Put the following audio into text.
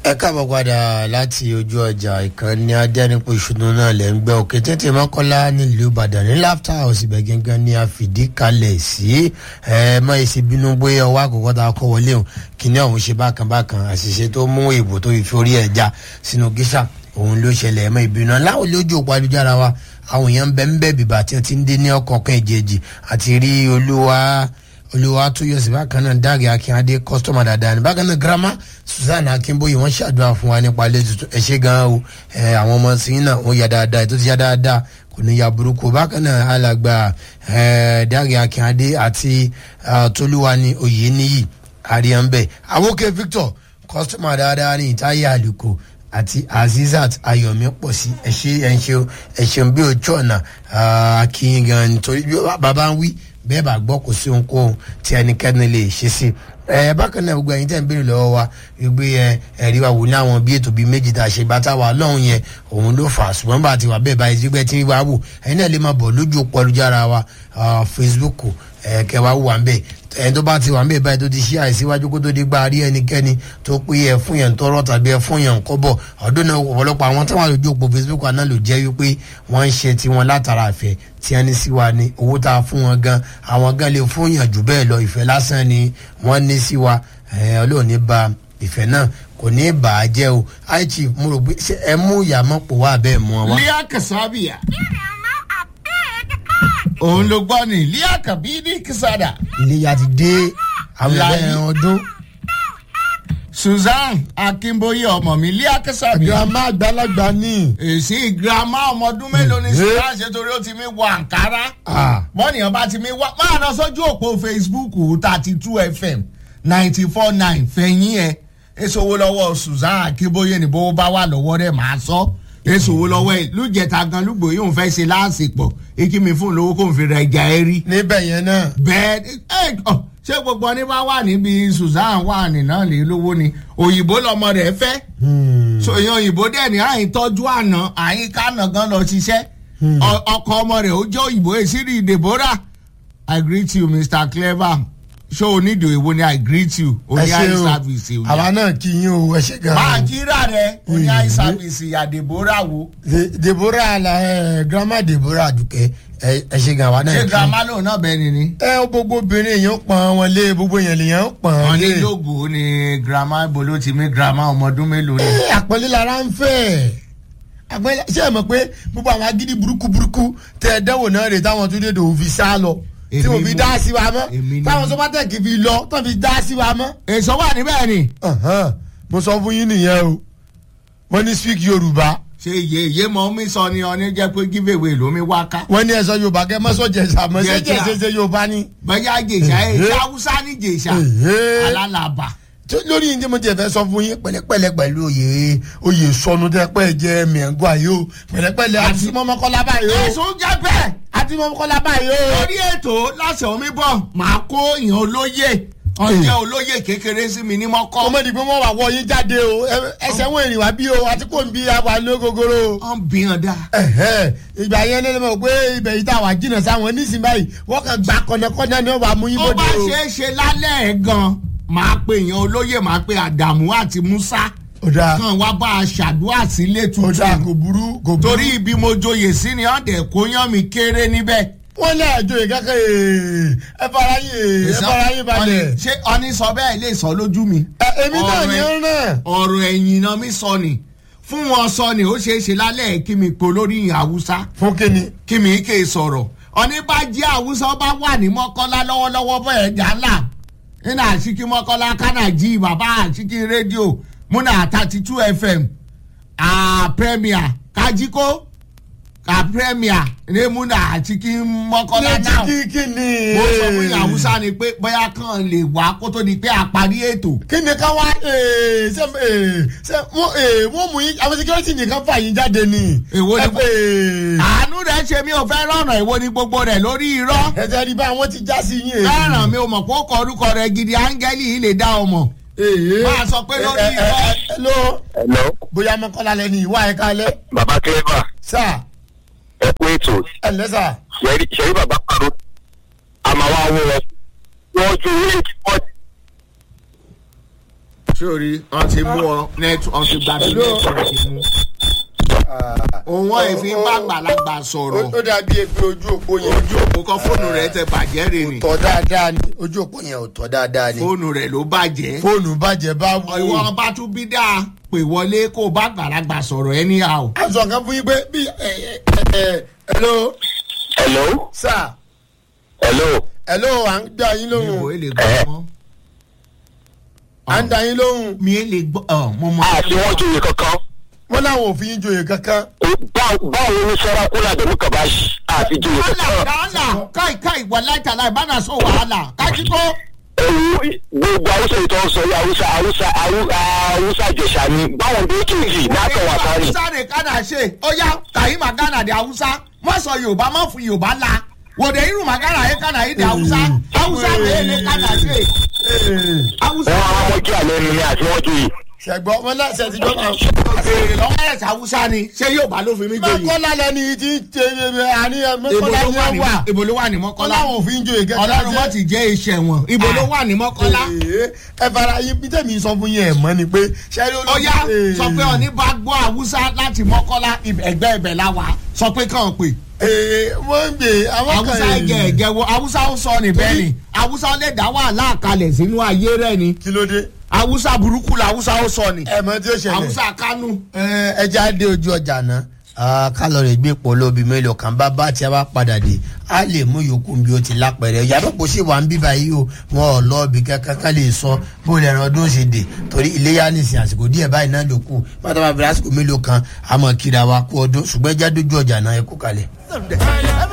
ẹ káàbọ̀ padà láti ojú ọjà ìkànnì adẹ́nipò ìṣúná náà lẹ́ ń gbẹ́ òkè tètè mọ́kànlá nílùú ìbàdàn ní láfta house ibẹ̀ gángan ni a fìdí kalẹ̀ sí ẹ mọ èsì bínú bóyá ọwọ́ àkọ́kọ́ tá a kọ́ wọlé o kíní ọ̀hún ṣe bákan bákan àṣìṣe tó mú ìbò tó fi orí ẹ̀ já sínú gíṣà òun ló ṣẹlẹ̀ ẹ̀mọ́ ìbínú láwọn lójú òpó ayélujára wa àwọn èèyàn ń bẹ ń bẹ bìbà tí wọ́n ti ń dé ní ọkọ̀ọ̀kan ìjẹ́jì àti rí olúwa olùwà tó yọ sí bákan náà dáàgì akínadé kọ́sítọ́mà dáadáa ní bákan náà girama susan akínbóyè wọ́n ṣàdúrà fún wa nípa ilé tuntun ẹ ṣe gan o ẹ àwọn ọmọ sí náà wọ́n yà dáadáa ètò ti yà dáadáa kò ní ya burúkú bákan náà alàgbà ẹ dáàgì akínadé àti tolúwani oyè níyì àríyànbẹ àwòkè victor kọ́sítọ́mà dáadáa ní ìtayé àlùkò àti azizat ayọ̀mí pọ̀ sí ẹ̀ṣẹ̀ ẹ̀ṣẹ̀ ẹ̀ṣẹ̀ bí ojú ọ̀nà akínyìn gan nítorí bàbá ń wí bẹ́ẹ̀ bá gbọ́ kò sí ohunkóhun tí ẹnikẹ́ni lè ṣe sí ẹ bákan náà gbogbo ẹ̀yin tẹ́ ń béèrè lọ́wọ́ wa gbé ẹ ẹ̀rí wa wò ní àwọn bí ètò bíi méjì tá a ṣe bàtà wà lọ́hùn yẹn òun ló fà á ṣùgbọ́n bá a ti wà bẹ́ẹ̀ báyìí gbígbẹ́ tí wàá wò ẹ̀yin náà lè máa bọ̀ lójú òpó ọlùjára wa facebook ẹ̀ kẹwàá wà ń bẹ̀ ẹni tó bá ti wà ń bẹ̀ báyìí tó ti ṣí àìsíwájú kó tó di gba rí ẹnikẹ́ni tó pé ẹ fún yẹn tọrọ tàbí ẹ fún yẹn kọ́bọ̀ ọdún náà ọ̀pọ̀lọpọ̀ àwọn táwọn àlejò òpó facebook àná ló jẹ́ wípé wọ́n ń ṣe tiwọn látara àfẹ́ tí ẹni sí wa ni owó tá a fún wọn gan àwọn gan lè fún yàn jù bẹ́ẹ̀ lọ ìfẹ́ lásán ni wọ́n ní sí wa ọlọ́run ní ba ìfẹ́ náà kò ní bà á jẹ́ o high chief mo rò pé ẹ mú ìyàmọ́ pò wá bẹ́ẹ̀ mú ọ wá. lia kasabiya òun ló gbọ́ ni lia kabidi kisada iléyà ti dé àwọn Láyé. ẹgbẹ́ ọdún. susan akínbóyè ọmọ mi lia kasabiya girama àgbàlagbà ní. èsì girama ọmọ ọdún mélòó ni Eh. susan ṣe torí ó ti mi wọ àǹkárá mọ́nìyàn bá ti mi wá máa lọ sójú òpó facebook thirty two fm ninety four nine fẹ̀yìn ẹ̀ èso owó lọ́wọ́ susan akínbóyè ni bó bá wà lọ́wọ́ rẹ̀ máa sọ èso owó lọ́wọ́ ẹ̀ lùjẹ̀ta gan lùgbò yóò fẹ́ ṣe láàsìpọ̀ èkì mi fún lówó kò ń fi ra ẹja ẹ rí níbẹ̀ yẹn náà. bẹ́ẹ̀ ẹ ọ ṣé gbogbo ọní bá wà níbi susan wà nínà lè lówó ni òyìnbó lọmọ rẹ̀ fẹ́ so èèyàn òyìnbó dẹ̀ ní àyìn tọ́jú àná àyìn kánà gan lọ ṣiṣẹ́ Ọ- ọkọ ọmọ rẹ̀ ó jẹ́ òyìnbó èsìrì deborah i greet you mr clever ṣé o ní ìdòwò èwo ni i greet you o ẹ ní ṣe eye o service o àwa náà kì í yín o ẹ ṣe gan. máa kíra rẹ o ní eye service ìyá deborah wo De- deborah la ẹ girama deborah dùkẹ́ ẹ ẹ ṣe gan àwa náà ṣé kì í. girama lòun náà bẹ́ẹ̀ ni ni. ẹ gbogbo obìnrin èèyàn pọn wọn lé gbogbo èèyàn lèèyàn pọn wọn lé. ní lóògùn ní girama ibo ló ti mí girama ọmọ ọdún mélòó ni. ẹ àpọ́nlé lára ń fẹ́ àpọ́nlé ṣé ẹ mọ̀ pé gbogbo àwọn agídí burúkú burúkú tẹ ẹ dẹ́wò náà rè táwọn tó dé dòwò fi sá lọ tí Èmi wọ́n fi mo- dá sí wa mọ́ èmi ni- táwọn sọ́pátẹ́kì fi lọ tó fi dá sí wa mọ́. èso wà níbẹ̀ ni. Ọ̀hán, mo sọ fún yín nìyẹn o wọ́n ní speak yorùbá ṣe iye iye mọ mi sọ ni ọ ní jẹ́ pé give away ló mi wá ká. wọ́n ní ẹ̀sọ́ yorùbá kẹ́ mọ́sọ̀ jẹ̀sà mọ́ ṣé Jẹ̀sà. jẹ̀sẹ̀ yorùbá ni. bẹ́ẹ̀ jèṣà ẹ̀ Èhé. ṣe haúsá ní jèṣà Èhé. alálàbà. Tó- lórí yìí tí mo tiẹ̀ fẹ́ sọ fún yín pẹ̀lẹ́pẹ̀lẹ́ pẹ̀lú oyè oyè sọnù tẹ́ pẹ́ jẹ́ mìẹ́ngọ́ ayé o pẹ̀lẹ́pẹ̀lẹ́ àti mọ́mọ́kọ́lá báyìí o ẹ̀sùn jẹ́ bẹ́ẹ̀. àti mọ́mọ́kọ́lá báyìí o. lórí ètò láṣẹ omi bọ̀ máa kó ìyàn olóyè ọ̀jẹ̀ olóyè kékeré sí mi ní mọ́kọ́. ọmọdé pé wọ́n wà wọ yín jáde o ẹ- ẹsẹ̀ wọn èrìn wá bí o àti kò ń bí àwa lógógóró o. wọ́n bí hàn dá. Ẹ̀hẹ́, ìgbà yẹn lẹ́nu mọ̀ pé ibẹ̀ yìí tá a wà jìnnà sáwọn nísìnyí báyìí wọ́n kàn gbà kọ́nẹ́kọ́nẹ́ ni wọ́n wà mú yín ó bóde bá o. ṣe é ṣe lálẹ́ ẹ̀ gan máa pe ìyàn olóyè máa pe àdàmú àti musa ó dáa kan wá bá a ṣàdúrà sílé ó dáa tuntun kò burú kò burú. torí ibi mo joyè sí ni ọ̀dẹ̀ kó yán mi kéré níbẹ̀. wọ́n lé àjò yìí kẹ́kẹ́ ee, ẹ fara yín ee, ẹ fara yín balẹ̀. ṣé ọní sọ bẹ́ẹ̀ lè sọ lójú mi. Ẹ, èmi náà ni ó Ọ̀rẹ́- ràn. ọ̀rọ̀ ẹ̀yìn náà mi sọ ni fún wọn sọ ni ó ṣeé ṣe lálẹ́ ẹ̀ kí mi po lórí ìyìn haúsá fún kíni. kí mi ké sọ̀rọ̀ ọní bá jẹ́ haúsá bá wà ní mọ́kànlá lọ́wọ́lọ́wọ́ bẹ́ẹ̀ jàlá nínú àṣìkí mọ́kànlá kánàjì bàbá àṣìkí rédíò múnà thirty two fm à premier kájíkó ká premier ní múnà àṣìkí mọ́kànlá ní náà ti kí kíni. mo sọ fún ìyá haúsá ni pé bóyá kàn lè wá kó tó di pé àparí ètò. kíni ká wá ee, ṣe ee, ṣe wọ́n ee, wọ́n mú yín àwọn security nìkan fà yín jáde ni. Èwo ni Ẹ kò- pé, ee, àánú rẹ̀ ṣe mí ò fẹ́ rọ̀nà ìwo ni gbogbo rẹ̀ lórí irọ́. ẹ̀jẹ̀ rí bá àwọn ti já sí yín. ee. fẹ́ràn mi ò mọ̀ kó kọ orúkọ rẹ̀ gidi áńgẹ́lì yìí lè dá ọmọ. Ee. Máa sọ pé lórí Ẹ, ẹ, irọ́. ẹ, hello hello bóyá mọ́kànlá lẹ́ni ìwà ẹ̀ka alẹ́ baba clever sáà ẹ kú ètò ẹ̀ lẹ́sà. ṣẹ́rí ṣẹ́rí baba paro a máa wá wọ́ wọn wọ́n ju ilé ìtìpọ́tì sórí wọn ti mú ọ nẹtù wọn ti gba sí nẹtù wọn ti mú. òun wọn èéfín bá gbàlagbà sọ̀rọ̀ ó dàbí epe ojú òpó yẹn ojú òpó kan fóònù rẹ tẹ bàjẹ́ rè ni tọ́ dáadáa ni ojú òpó yẹn ò tọ́ dáadáa ni fóònù rẹ ló bàjẹ́. fóònù bàjẹ́ bá wù ìwọ bá tún bí dáa pè wọlé kó o bá gbàlagbà sọ̀rọ̀ ẹ níyà o. a sọ kan fún yín pé bí ẹ ẹ ẹ hello hello sir hello hello à ń dá yín mi ò lóhùn lè gbọ́ mọ́. à ń dá yín lóhùn mi ò lè gbọ́ ọ mo mọ. àti wọn joyè kankan wọn làwọn ò fi yín joyè kankan Bá- báwo ni sẹ́rákúlà dẹ̀mú kàbáṣì àti joyè wàhálà kankan. wàhálà káì káì wà láìta láì bá náà sọ wàhálà kájí kó. ewu gbogbo awusa ìtọ́ sọ yìí awusa awusa awu- awusa jẹ̀ṣà ni báwọn bí kì í yìí látọ̀ wà sáré. hausa rè kánà ṣe ó yá kàyí màgánà di hausa má sọ yorùbá má fún yorùbá la wòde irun màgánà yé kánà yé di hausa hausa rè lè kánà ṣe hausa wọn àwọn ọmọ jẹ́ àlẹ́ ni àti wọn joyè. ṣẹgbọn wọn náà ṣe ti gbọ́ máa. béèrè lọ́wọ́ ẹ̀sẹ̀ hausa ni ṣé yorùbá ló fi mí joyè. mọ́kànlá lẹni tí ń ṣe àní ibo mọ́kànlá ló wà ni ní wọ́n wà ibo ló wà ní wọn mọ́kànlá làwọn ò fi ń joyè kankan ọlọ́run wọ́n ti jẹ́ iṣẹ́ wọn ibo ló wà ní mọ́kànlá. ẹ fara yín bí tẹ̀mí sọ fún yín ẹ̀ mọ́ ni pé ṣẹ́rí olóògbé. ọ̀yá sọ pé ọ̀ní bá gbọ́ haúsá láti mọ́kànlá ẹgbẹ́ ibẹ̀ la wà sọ pé kàn pé wọ́n ń gbé àwọn kan haúsá ẹ̀jẹ̀ ẹ̀jẹ̀ wo haúsá ó sọ níbẹ̀ ni haúsá lè dá wàhálà kalẹ̀ sínú ayé rẹ̀ ni kí ló dé. haúsá burúkú la haúsá ó sọ ni ẹ mọ tí ó ṣẹlẹ̀. haúsá kánú. ẹ já dé ojú ọjà náà kálọ̀rì gbé pọ̀lọ́bì mélòó kan bá bá tí a bá padà dé a lè mú yòókù bí o ti lápẹ̀rẹ̀ yàtọ̀ kò sí wà ń bíbá yìí o wọn ò lọ ibì kankan ká lè sọ bó lè ran ọdún ṣe dé torí iléyà nìsín àsìkò díẹ̀ báyìí náà ló kù pátá bá bẹ̀rẹ̀ àsìkò mélòó kan àmọ́ kíra wa kú ọdún ṣùgbọ́n ẹ já dójú ọjà náà ẹ kú kalẹ̀.